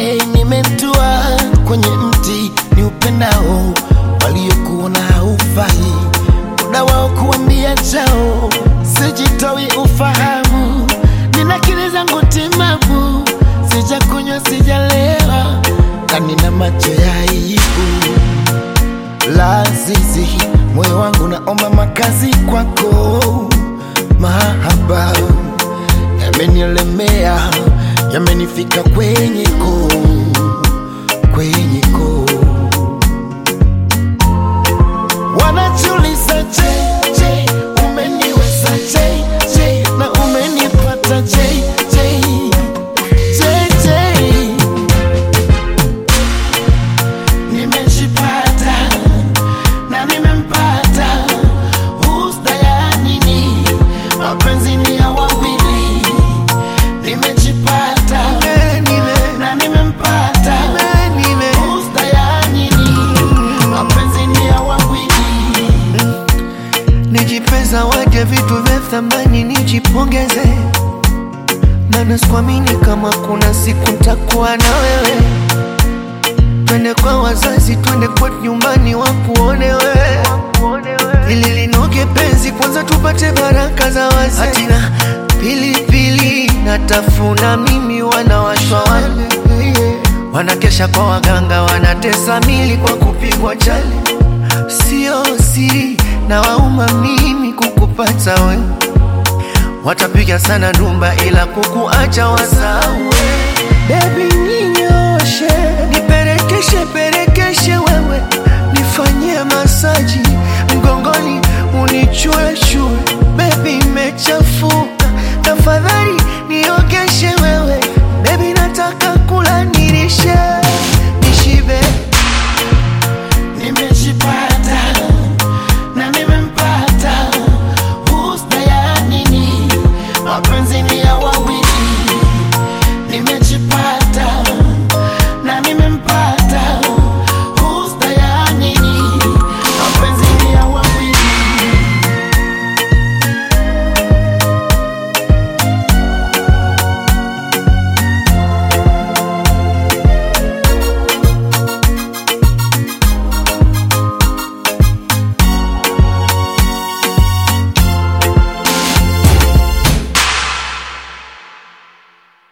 Hey, nimetua kwenye mti ni upendao, waliokuona haufai, muda wao kuambia chao, sijitoi ufahamu, nina akili zangu timamu, sijakunywa sijalewa, na nina macho ya aibu lazizi, moyo wangu naomba makazi kwako, mahaba yamenielemea, yamenifika kwenye koo, kwenye koo. Wanajiuliza je, je, umeniweza je, je, na umenipata je, je, je, je. Nimejipata na nimempata, husda ya nini? Mapenzi ni ya wawili. Nimejipata na nimempata, husda ya nini? Mapenzi ni ya wawili. Nijipe zawadi ya vitu vya thamani, nijipongeze, maana sikuamini kama kuna siku ntakuwa na wewe. Twende kwa wazazi, twende kwetu nyumbani, wakuone wewe, ili linoge penzi, kwanza tupate baraka za wazee. Hatina pilipili natafuna mimi, wanawashwa wale wanakesha kwa waganga, wanatesa mili kwa kupigwa chali. Sio siri na wauma mimi kukupata we, watapiga sana ndumba, ila kukuacha wasawe. Baby